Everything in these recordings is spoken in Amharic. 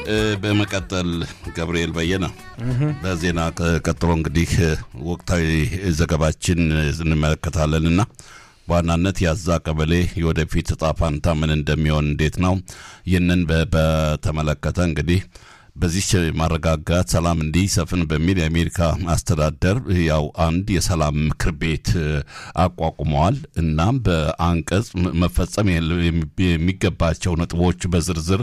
በመቀጠል ገብርኤል በየነ በዜና ቀጥሎ እንግዲህ ወቅታዊ ዘገባችን እንመለከታለን እና በዋናነት የአዛ ቀበሌ የወደፊት እጣ ፋንታ ምን እንደሚሆን እንዴት ነው? ይህንን በተመለከተ እንግዲህ በዚህ ማረጋጋት ሰላም እንዲሰፍን በሚል የአሜሪካ አስተዳደር ያው አንድ የሰላም ምክር ቤት አቋቁመዋል። እናም በአንቀጽ መፈጸም የሚገባቸው ነጥቦች በዝርዝር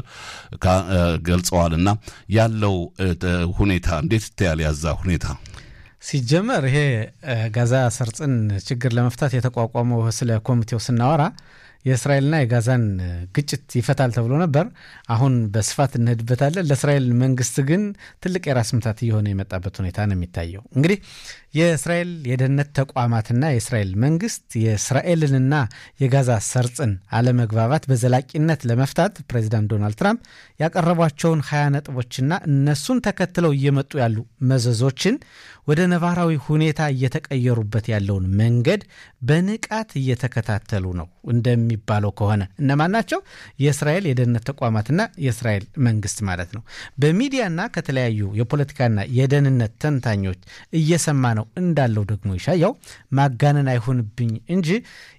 ገልጸዋል። እና ያለው ሁኔታ እንዴት ይታያል? ያዛ ሁኔታ ሲጀመር ይሄ ጋዛ ሰርጽን ችግር ለመፍታት የተቋቋመው ስለ ኮሚቴው ስናወራ የእስራኤልና የጋዛን ግጭት ይፈታል ተብሎ ነበር። አሁን በስፋት እንሄድበታለን። ለእስራኤል መንግስት ግን ትልቅ የራስ ምታት እየሆነ የመጣበት ሁኔታ ነው የሚታየው። እንግዲህ የእስራኤል የደህንነት ተቋማትና የእስራኤል መንግስት የእስራኤልንና የጋዛ ሰርጽን አለመግባባት በዘላቂነት ለመፍታት ፕሬዚዳንት ዶናልድ ትራምፕ ያቀረቧቸውን ሀያ ነጥቦችና እነሱን ተከትለው እየመጡ ያሉ መዘዞችን ወደ ነባራዊ ሁኔታ እየተቀየሩበት ያለውን መንገድ በንቃት እየተከታተሉ ነው። እንደሚባለው ከሆነ እነማን ናቸው? የእስራኤል የደህንነት ተቋማትና የእስራኤል መንግስት ማለት ነው። በሚዲያና ከተለያዩ የፖለቲካና የደህንነት ተንታኞች እየሰማ ነው እንዳለው ደግሞ ይሻያው ማጋነን አይሆንብኝ እንጂ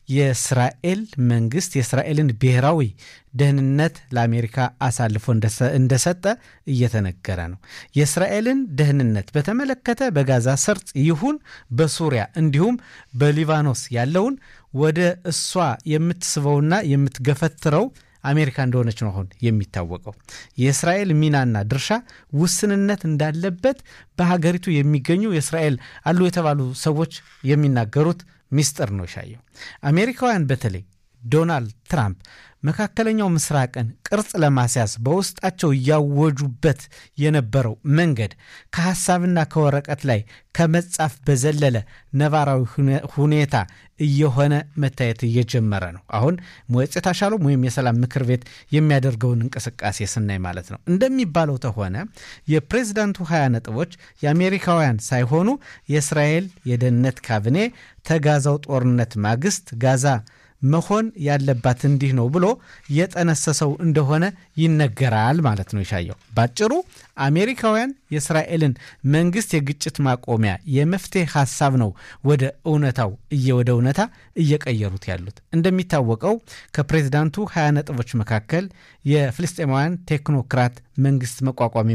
የእስራኤል መንግስት የእስራኤልን ብሔራዊ ደህንነት ለአሜሪካ አሳልፎ እንደሰጠ እየተነገረ ነው። የእስራኤልን ደህንነት በተመለከተ በጋዛ ሰርጥ ይሁን በሱሪያ እንዲሁም በሊባኖስ ያለውን ወደ እሷ የምትስበውና የምትገፈትረው አሜሪካ እንደሆነች ነው አሁን የሚታወቀው። የእስራኤል ሚናና ድርሻ ውስንነት እንዳለበት በሀገሪቱ የሚገኙ የእስራኤል አሉ የተባሉ ሰዎች የሚናገሩት ሚስጥር ነው ይሻየው። አሜሪካውያን በተለይ ዶናልድ ትራምፕ መካከለኛው ምስራቅን ቅርጽ ለማስያዝ በውስጣቸው እያወጁበት የነበረው መንገድ ከሐሳብና ከወረቀት ላይ ከመጻፍ በዘለለ ነባራዊ ሁኔታ እየሆነ መታየት እየጀመረ ነው። አሁን ሞየጽ ታሻሎም ወይም የሰላም ምክር ቤት የሚያደርገውን እንቅስቃሴ ስናይ ማለት ነው። እንደሚባለው ተሆነ የፕሬዚዳንቱ ሀያ ነጥቦች የአሜሪካውያን ሳይሆኑ የእስራኤል የደህንነት ካቢኔ ተጋዛው ጦርነት ማግስት ጋዛ መሆን ያለባት እንዲህ ነው ብሎ የጠነሰሰው እንደሆነ ይነገራል ማለት ነው። ይሻየው ባጭሩ አሜሪካውያን የእስራኤልን መንግስት የግጭት ማቆሚያ የመፍትሄ ሀሳብ ነው ወደ እውነታው ወደ እውነታ እየቀየሩት ያሉት። እንደሚታወቀው ከፕሬዚዳንቱ ሀያ ነጥቦች መካከል የፍልስጤማውያን ቴክኖክራት መንግስት መቋቋም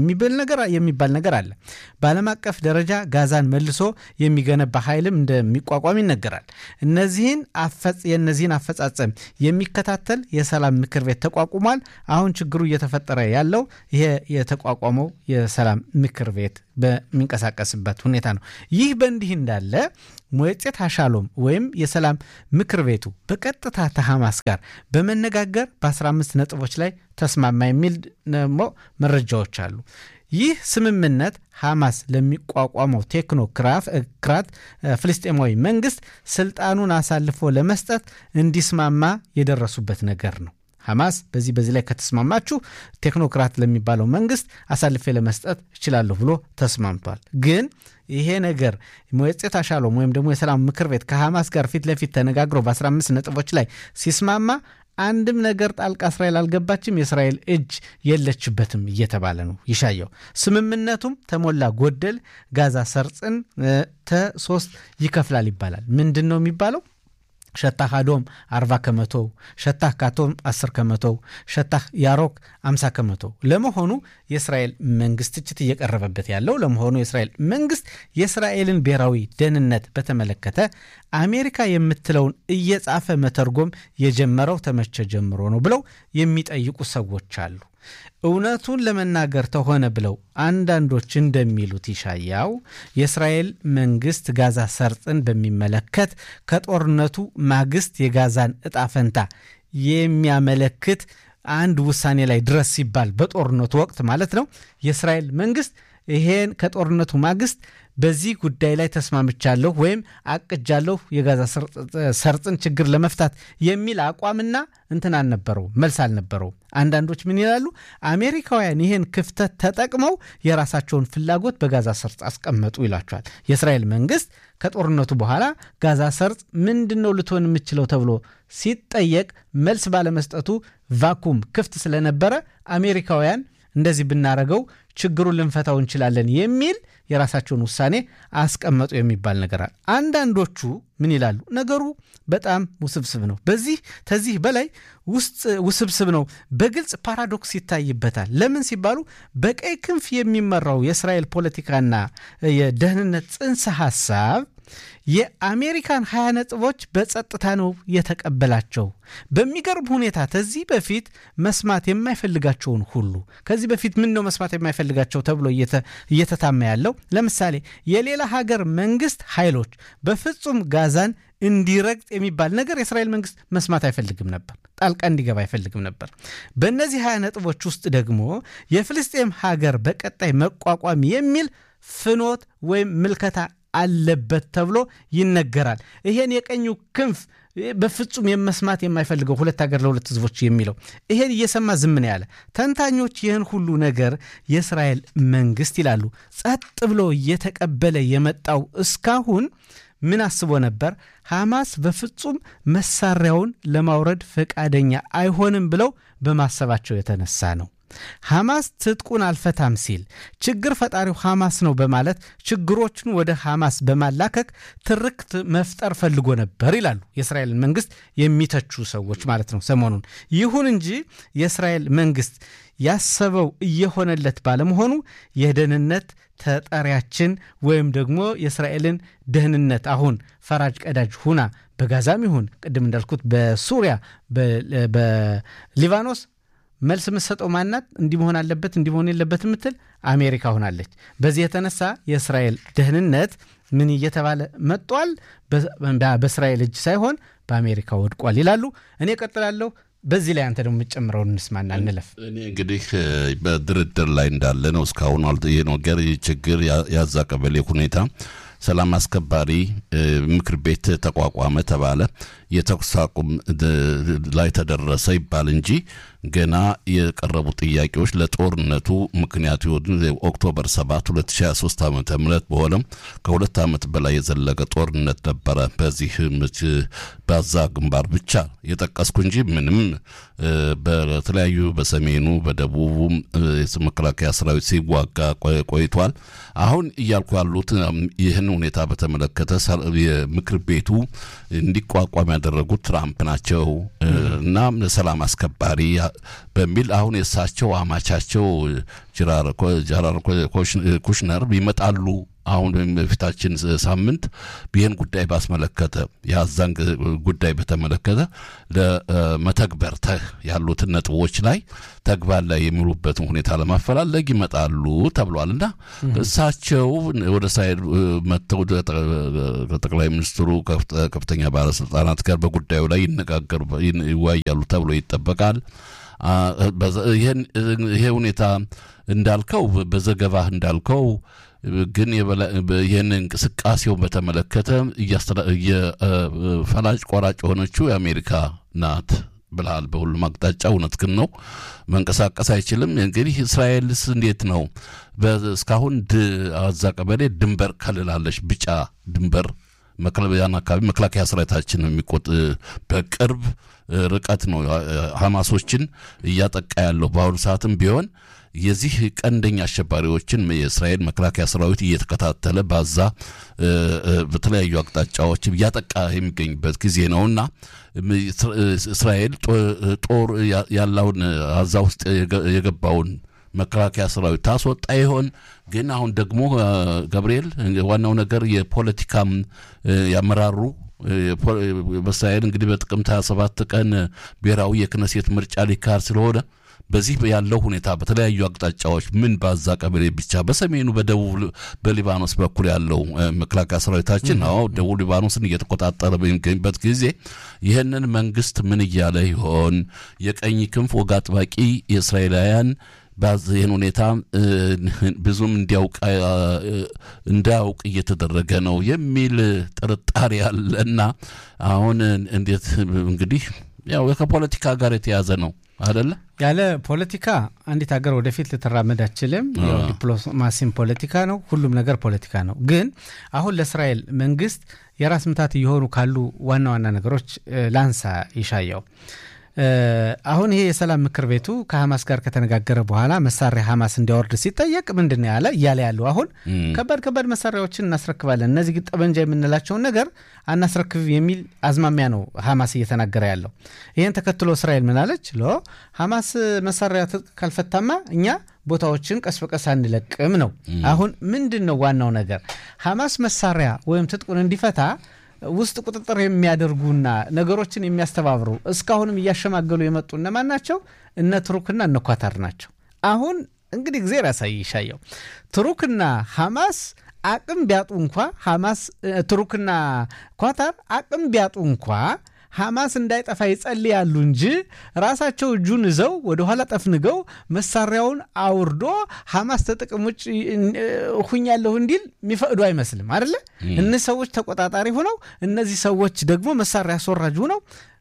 የሚባል ነገር አለ። በዓለም አቀፍ ደረጃ ጋዛን መልሶ የሚገነባ ኃይልም እንደሚቋቋም ይነገራል። እነዚህን የእነዚህን አፈጻጸም የሚከታተል የሰላም ምክር ቤት ተቋቁሟል። አሁን ችግሩ እየተፈጠረ ያለው ይሄ የተቋቋመው የሰላም ምክር ቤት በሚንቀሳቀስበት ሁኔታ ነው። ይህ በእንዲህ እንዳለ ሞየጤት ሀሻሎም ወይም የሰላም ምክር ቤቱ በቀጥታ ተሐማስ ጋር በመነጋገር በ15 ነጥቦች ላይ ተስማማ የሚል ደግሞ መረጃዎች አሉ። ይህ ስምምነት ሐማስ ለሚቋቋመው ቴክኖክራት ፍልስጤማዊ መንግስት ስልጣኑን አሳልፎ ለመስጠት እንዲስማማ የደረሱበት ነገር ነው። ሐማስ በዚህ በዚህ ላይ ከተስማማችሁ ቴክኖክራት ለሚባለው መንግስት አሳልፌ ለመስጠት እችላለሁ ብሎ ተስማምቷል። ግን ይሄ ነገር ሞየጽት አሻሎም ወይም ደግሞ የሰላም ምክር ቤት ከሐማስ ጋር ፊት ለፊት ተነጋግሮ በ15 ነጥቦች ላይ ሲስማማ አንድም ነገር ጣልቃ እስራኤል አልገባችም፣ የእስራኤል እጅ የለችበትም እየተባለ ነው ይሻየው። ስምምነቱም ተሞላ ጎደል ጋዛ ሰርጽን ተሶስት ይከፍላል ይባላል። ምንድን ነው የሚባለው? ሸታህ አዶም 40 ከመቶ፣ ሸታህ ካቶም 10 ከመቶ፣ ሸታህ ያሮክ 50 ከመቶ። ለመሆኑ የእስራኤል መንግስት ትችት እየቀረበበት ያለው ለመሆኑ የእስራኤል መንግስት የእስራኤልን ብሔራዊ ደህንነት በተመለከተ አሜሪካ የምትለውን እየጻፈ መተርጎም የጀመረው ተመቼ ጀምሮ ነው ብለው የሚጠይቁ ሰዎች አሉ። እውነቱን ለመናገር ተሆነ ብለው አንዳንዶች እንደሚሉት ይሻያው የእስራኤል መንግስት ጋዛ ሰርጥን በሚመለከት ከጦርነቱ ማግስት የጋዛን እጣ ፈንታ የሚያመለክት አንድ ውሳኔ ላይ ድረስ ሲባል በጦርነቱ ወቅት ማለት ነው የእስራኤል መንግስት ይሄን ከጦርነቱ ማግስት በዚህ ጉዳይ ላይ ተስማምቻለሁ ወይም አቅጃለሁ የጋዛ ሰርጥን ችግር ለመፍታት የሚል አቋምና እንትን አልነበረው መልስ አልነበረው። አንዳንዶች ምን ይላሉ? አሜሪካውያን ይህን ክፍተት ተጠቅመው የራሳቸውን ፍላጎት በጋዛ ሰርጥ አስቀመጡ ይላቸዋል። የእስራኤል መንግስት ከጦርነቱ በኋላ ጋዛ ሰርጥ ምንድን ነው ልትሆን የምችለው ተብሎ ሲጠየቅ መልስ ባለመስጠቱ ቫኩም ክፍት ስለነበረ አሜሪካውያን እንደዚህ ብናረገው ችግሩን ልንፈታው እንችላለን የሚል የራሳቸውን ውሳኔ አስቀመጡ የሚባል ነገር አለ። አንዳንዶቹ ምን ይላሉ? ነገሩ በጣም ውስብስብ ነው፣ በዚህ ከዚህ በላይ ውስጥ ውስብስብ ነው፣ በግልጽ ፓራዶክስ ይታይበታል። ለምን ሲባሉ በቀይ ክንፍ የሚመራው የእስራኤል ፖለቲካና የደህንነት ጽንሰ ሀሳብ የአሜሪካን ሀያ ነጥቦች በጸጥታ ነው የተቀበላቸው። በሚገርም ሁኔታ ከዚህ በፊት መስማት የማይፈልጋቸውን ሁሉ ከዚህ በፊት ምን ነው መስማት የማይፈልጋቸው ተብሎ እየተታማ ያለው ለምሳሌ የሌላ ሀገር መንግስት ኃይሎች በፍጹም ጋዛን እንዲረግጥ የሚባል ነገር የእስራኤል መንግስት መስማት አይፈልግም ነበር። ጣልቃ እንዲገባ አይፈልግም ነበር። በእነዚህ ሀያ ነጥቦች ውስጥ ደግሞ የፍልስጤም ሀገር በቀጣይ መቋቋም የሚል ፍኖት ወይም ምልከታ አለበት ተብሎ ይነገራል። ይሄን የቀኙ ክንፍ በፍጹም የመስማት የማይፈልገው ሁለት ሀገር ለሁለት ህዝቦች የሚለው ይሄን እየሰማ ዝም ነው ያለ። ተንታኞች ይህን ሁሉ ነገር የእስራኤል መንግስት ይላሉ ጸጥ ብሎ እየተቀበለ የመጣው እስካሁን ምን አስቦ ነበር? ሐማስ በፍጹም መሳሪያውን ለማውረድ ፈቃደኛ አይሆንም ብለው በማሰባቸው የተነሳ ነው። ሐማስ ትጥቁን አልፈታም ሲል ችግር ፈጣሪው ሐማስ ነው በማለት ችግሮችን ወደ ሐማስ በማላከክ ትርክት መፍጠር ፈልጎ ነበር ይላሉ የእስራኤል መንግስት የሚተቹ ሰዎች ማለት ነው ሰሞኑን። ይሁን እንጂ የእስራኤል መንግስት ያሰበው እየሆነለት ባለመሆኑ የደህንነት ተጠሪያችን ወይም ደግሞ የእስራኤልን ደህንነት አሁን ፈራጅ ቀዳጅ ሁና በጋዛም ይሁን ቅድም እንዳልኩት በሱሪያ በሊባኖስ መልስ የምትሰጠው ማናት? እንዲህ መሆን አለበት እንዲህ መሆን የለበት የምትል አሜሪካ ሆናለች። በዚህ የተነሳ የእስራኤል ደህንነት ምን እየተባለ መጥቷል? በእስራኤል እጅ ሳይሆን በአሜሪካ ወድቋል ይላሉ። እኔ ቀጥላለሁ። በዚህ ላይ አንተ ደግሞ የምትጨምረውን እንስማና እንለፍ። እኔ እንግዲህ በድርድር ላይ እንዳለ ነው እስካሁን ይህ ነገር ችግር ያዛ ቀበሌ ሁኔታ ሰላም አስከባሪ ምክር ቤት ተቋቋመ ተባለ። የተኩስ አቁም ላይ ተደረሰ ይባል እንጂ ገና የቀረቡ ጥያቄዎች ለጦርነቱ ምክንያት የሆኑ ኦክቶበር 7 2023 ዓ ም በሆነም ከሁለት ዓመት በላይ የዘለቀ ጦርነት ነበረ። በዚህ ባዛ ግንባር ብቻ የጠቀስኩ እንጂ ምንም በተለያዩ በሰሜኑ በደቡቡም መከላከያ ሰራዊት ሲዋጋ ቆይቷል። አሁን እያልኩ ያሉት ይህን ሁኔታ በተመለከተ የምክር ቤቱ እንዲቋቋም ያደረጉት ትራምፕ ናቸው እና ሰላም አስከባሪ በሚል አሁን የእሳቸው አማቻቸው ጀራር ኩሽነር ይመጣሉ። አሁን በፊታችን ሳምንት ይህን ጉዳይ ባስመለከተ የአዛን ጉዳይ በተመለከተ ለመተግበር ያሉትን ነጥቦች ላይ ተግባር ላይ የሚውሉበትን ሁኔታ ለማፈላለግ ይመጣሉ ተብሏል እና እሳቸው ወደ እስራኤል መጥተው ከጠቅላይ ሚኒስትሩ ከፍተኛ ባለስልጣናት ጋር በጉዳዩ ላይ ይነጋገሩ ይወያያሉ ተብሎ ይጠበቃል። ይሄ ሁኔታ እንዳልከው በዘገባህ እንዳልከው ግን ይህን እንቅስቃሴውን በተመለከተ ፈላጭ ቆራጭ የሆነችው የአሜሪካ ናት ብልሃል። በሁሉም አቅጣጫ እውነት ግን ነው፣ መንቀሳቀስ አይችልም። እንግዲህ እስራኤልስ እንዴት ነው? እስካሁን አዛ ቀበሌ ድንበር ከልላለች፣ ቢጫ ድንበር ያን አካባቢ መከላከያ ሰራዊታችን የሚቆጥ በቅርብ ርቀት ነው ሐማሶችን እያጠቃ ያለው በአሁኑ ሰዓትም ቢሆን የዚህ ቀንደኛ አሸባሪዎችን የእስራኤል መከላከያ ሰራዊት እየተከታተለ ባዛ በተለያዩ አቅጣጫዎች እያጠቃ የሚገኝበት ጊዜ ነውና እስራኤል ጦር ያለውን አዛ ውስጥ የገባውን መከላከያ ሰራዊት ታስወጣ ይሆን? ግን አሁን ደግሞ ገብርኤል ዋናው ነገር የፖለቲካም ያመራሩ በእስራኤል እንግዲህ በጥቅምት 27 ቀን ብሔራዊ የክነሴት ምርጫ ሊካሄድ ስለሆነ በዚህ ያለው ሁኔታ በተለያዩ አቅጣጫዎች ምን ባዛ ቀበሌ ብቻ በሰሜኑ በደቡብ በሊባኖስ በኩል ያለው መከላከያ ሰራዊታችን አዎ ደቡብ ሊባኖስን እየተቆጣጠረ በሚገኝበት ጊዜ ይህንን መንግስት ምን እያለ ይሆን? የቀኝ ክንፍ ወግ አጥባቂ የእስራኤላውያን ይህን ሁኔታ ብዙም እንዲያውቅ እንዳያውቅ እየተደረገ ነው የሚል ጥርጣሬ አለና አሁን እንዴት እንግዲህ ያው ከፖለቲካ ጋር የተያዘ ነው አደለ? ያለ ፖለቲካ አንዲት ሀገር ወደፊት ልትራመድ አችልም። ዲፕሎማሲም ፖለቲካ ነው፣ ሁሉም ነገር ፖለቲካ ነው። ግን አሁን ለእስራኤል መንግስት የራስ ምታት እየሆኑ ካሉ ዋና ዋና ነገሮች ላንሳ ይሻየው አሁን ይሄ የሰላም ምክር ቤቱ ከሐማስ ጋር ከተነጋገረ በኋላ መሳሪያ ሐማስ እንዲያወርድ ሲጠየቅ ምንድን ነው ያለ እያለ ያለው አሁን ከባድ ከባድ መሳሪያዎችን እናስረክባለን፣ እነዚህ ግን ጠመንጃ የምንላቸውን ነገር አናስረክብ የሚል አዝማሚያ ነው ሐማስ እየተናገረ ያለው። ይህን ተከትሎ እስራኤል ምናለች? ሎ ሐማስ መሳሪያ ትጥቅ ካልፈታማ እኛ ቦታዎችን ቀስ በቀስ አንለቅም ነው። አሁን ምንድን ነው ዋናው ነገር ሐማስ መሳሪያ ወይም ትጥቁን እንዲፈታ ውስጥ ቁጥጥር የሚያደርጉና ነገሮችን የሚያስተባብሩ እስካሁንም እያሸማገሉ የመጡ እነማን ናቸው? እነ ቱሩክና እነ ኳታር ናቸው። አሁን እንግዲህ እግዜር ያሳይ ይሻየው ቱሩክና ሐማስ አቅም ቢያጡ እንኳ ሐማስ ቱሩክና ኳታር አቅም ቢያጡ እንኳ ሐማስ እንዳይጠፋ ይጸልያሉ እንጂ ራሳቸው እጁን ይዘው ወደኋላ ጠፍንገው መሳሪያውን አውርዶ ሐማስ ተጥቅም ውጭ ሁኛለሁ እንዲል የሚፈቅዱ አይመስልም አደለ? እነዚህ ሰዎች ተቆጣጣሪ ሆነው እነዚህ ሰዎች ደግሞ መሳሪያ አስወራጅ ሆነው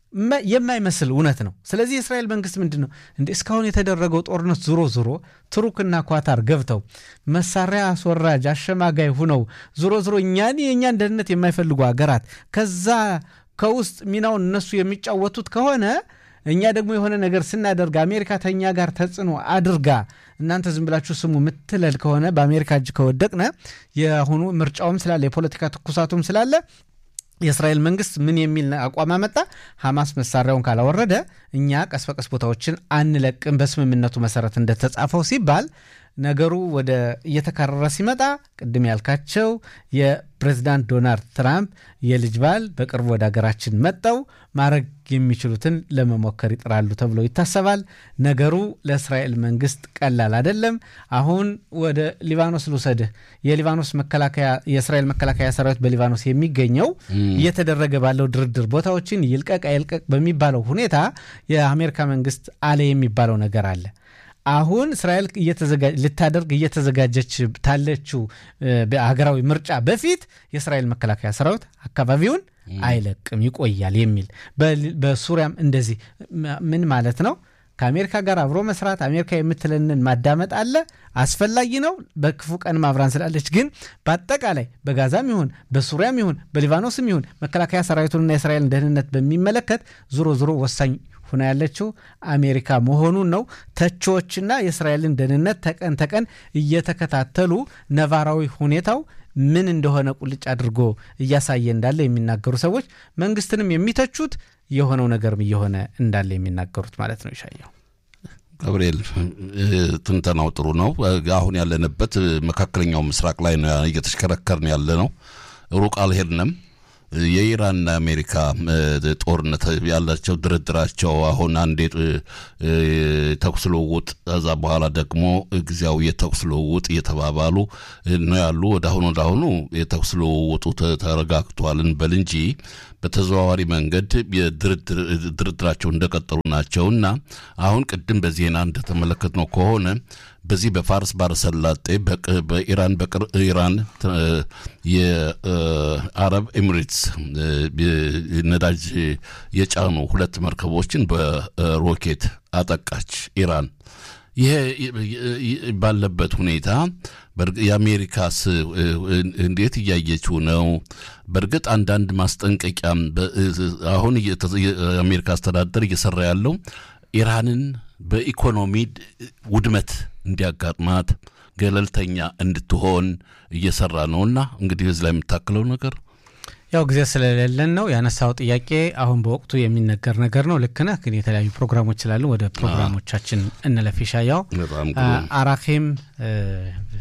የማይመስል እውነት ነው። ስለዚህ የእስራኤል መንግስት ምንድን ነው እንደ እስካሁን የተደረገው ጦርነት ዞሮ ዞሮ ቱሩክና ኳታር ገብተው መሳሪያ አስወራጅ አሸማጋይ ሁነው ዞሮ ዞሮ እኛን የእኛን ደህንነት የማይፈልጉ ሀገራት ከዛ ከውስጥ ሚናውን እነሱ የሚጫወቱት ከሆነ እኛ ደግሞ የሆነ ነገር ስናደርግ አሜሪካ ተኛ ጋር ተጽዕኖ አድርጋ እናንተ ዝም ብላችሁ ስሙ ምትለል ከሆነ በአሜሪካ እጅ ከወደቅነ የአሁኑ ምርጫውም ስላለ የፖለቲካ ትኩሳቱም ስላለ የእስራኤል መንግስት ምን የሚል አቋም አመጣ? ሐማስ መሳሪያውን ካላወረደ እኛ ቀስ በቀስ ቦታዎችን አንለቅም በስምምነቱ መሰረት እንደተጻፈው ሲባል ነገሩ ወደ እየተካረረ ሲመጣ ቅድም ያልካቸው የፕሬዚዳንት ዶናልድ ትራምፕ የልጅ ባል በቅርቡ ወደ ሀገራችን መጠው ማድረግ የሚችሉትን ለመሞከር ይጥራሉ ተብሎ ይታሰባል። ነገሩ ለእስራኤል መንግስት ቀላል አይደለም። አሁን ወደ ሊባኖስ ልውሰድህ። የሊባኖስ መከላከያ የእስራኤል መከላከያ ሰራዊት በሊባኖስ የሚገኘው እየተደረገ ባለው ድርድር ቦታዎችን ይልቀቅ አይልቀቅ በሚባለው ሁኔታ የአሜሪካ መንግስት አለ የሚባለው ነገር አለ። አሁን እስራኤል ልታደርግ እየተዘጋጀች ታለችው ሀገራዊ ምርጫ በፊት የእስራኤል መከላከያ ሰራዊት አካባቢውን አይለቅም ይቆያል የሚል በሱሪያም እንደዚህ ምን ማለት ነው? ከአሜሪካ ጋር አብሮ መስራት አሜሪካ የምትለንን ማዳመጥ አለ አስፈላጊ ነው። በክፉ ቀን ማብራን ስላለች ግን በአጠቃላይ በጋዛም ይሁን በሱሪያም ይሁን በሊባኖስም ይሁን መከላከያ ሰራዊቱንና የእስራኤልን ደህንነት በሚመለከት ዞሮ ዞሮ ወሳኝ ሁና ያለችው አሜሪካ መሆኑን ነው። ተቺዎችና የእስራኤልን ደህንነት ተቀን ተቀን እየተከታተሉ ነባራዊ ሁኔታው ምን እንደሆነ ቁልጭ አድርጎ እያሳየ እንዳለ የሚናገሩ ሰዎች መንግስትንም የሚተቹት የሆነው ነገርም እየሆነ እንዳለ የሚናገሩት ማለት ነው። ይሻየው ገብርኤል ትንተናው ጥሩ ነው። አሁን ያለንበት መካከለኛው ምስራቅ ላይ ነው እየተሽከረከርን ያለ ነው። ሩቅ አልሄድንም። የኢራንና አሜሪካ ጦርነት ያላቸው ድርድራቸው አሁን አንዴ ተኩስ ልውውጥ ከዛ በኋላ ደግሞ ጊዜያዊ የተኩስ ልውውጥ እየተባባሉ ነው ያሉ። ወደ አሁኑ ወደ አሁኑ የተኩስ ልውውጡ ተረጋግቷል እንበል እንጂ በተዘዋዋሪ መንገድ ድርድራቸው እንደቀጠሉ ናቸውና አሁን ቅድም በዜና እንደተመለከትነው ከሆነ በዚህ በፋርስ ባሕረ ሰላጤ በኢራን ኢራን የአረብ ኤሚሬትስ ነዳጅ የጫኑ ሁለት መርከቦችን በሮኬት አጠቃች ኢራን። ይሄ ባለበት ሁኔታ የአሜሪካስ እንዴት እያየችው ነው? በእርግጥ አንዳንድ ማስጠንቀቂያም አሁን የአሜሪካ አስተዳደር እየሰራ ያለው ኢራንን በኢኮኖሚ ውድመት እንዲያጋጥማት ገለልተኛ እንድትሆን እየሰራ ነውና እንግዲህ እዚህ ላይ የምታክለው ነገር ያው ጊዜ ስለሌለን ነው ያነሳው ጥያቄ አሁን በወቅቱ የሚነገር ነገር ነው። ልክ ነህ። ግን የተለያዩ ፕሮግራሞች ስላሉ ወደ ፕሮግራሞቻችን እንለፍ። ይሻያው አራኪም